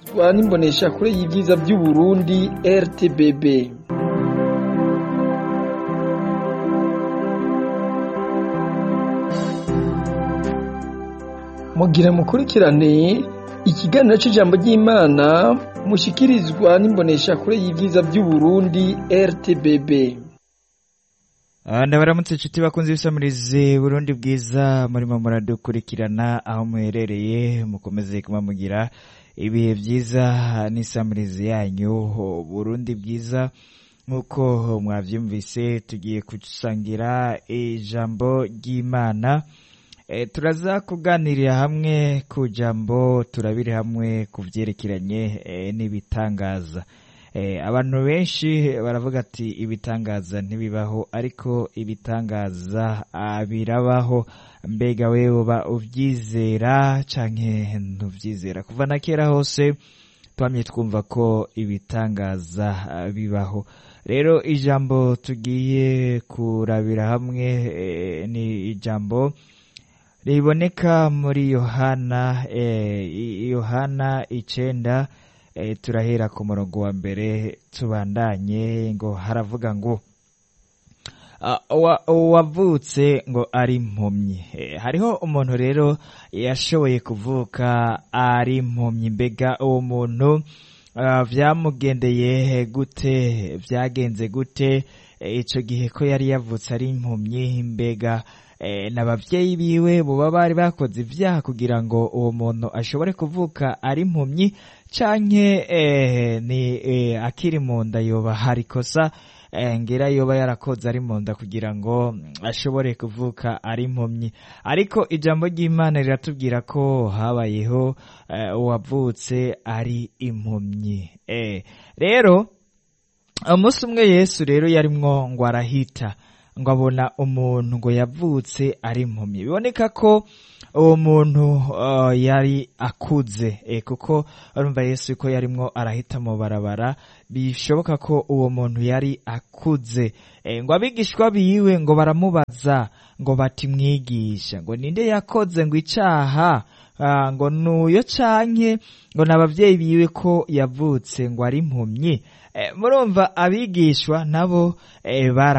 mushikirizwa n'imboneshakure y'ivyiza vy'Uburundi RTBB mugira mukurikirane ikiganiro c'ijambo ry'Imana mushikirizwa n'imboneshakure y'ivyiza vy'Uburundi RTBB ndabaramutse inshuti bakunze ibisamirize burundi bwiza murimo muradukurikirana aho muherereye mukomeze kuba mugira ibihe byiza n'isamirizi yanyu burundi bwiza nk'uko mwabyumvise tugiye gusangira ijambo ry'imana turaza kuganirira hamwe ku jambo turabire hamwe ku byerekeranye n'ibitangaza abantu benshi baravuga ati ibitangaza ntibibaho ariko ibitangaza birabaho mbega wewe uba ubyizera canke ntubyizera kuva na kera hose twamye twumva ko ibitangaza bibaho rero ijambo tugiye kurabira hamwe ni ijambo riboneka muri yohana yohana icenda turahera ku murongo wa mbere tubandanye ngo haravuga ngo uwavutse ngo ari impumyi hariho umuntu rero yashoboye kuvuka ari impumyi mbega uwo muntu byamugendeye gute byagenze gute icyo gihe ko yari yavutse ari impumyi mbega n'ababyeyi biwe buba bari bakoze ibyaha kugira ngo uwo muntu ashobore kuvuka ari impumyi canke ni akiri mu nda yoba hari ikosa ngira yoba yarakoze ari mu nda kugira ngo ashobore kuvuka ari impumyi ariko ijambo ry'imana riratubwira ko habayeho uwavutse ari impumyi rero umunsi umwe yesu rero yarimwo ngo arahita ngo abona umuntu ngo yavutse ari impumyi biboneka ko uwo muntu yari akuze kuko urumva yesu ko yarimwo arahita mu barabara bishoboka ko uwo muntu yari akuze ngo abigishwa biwe ngo baramubaza ngo bati mwigisha ngo ninde yakoze ngo icaha ngo nuyo canke ngo n'abavyeyi biwe ko yavutse ngo ari impumyi murumva abigishwa nabo bara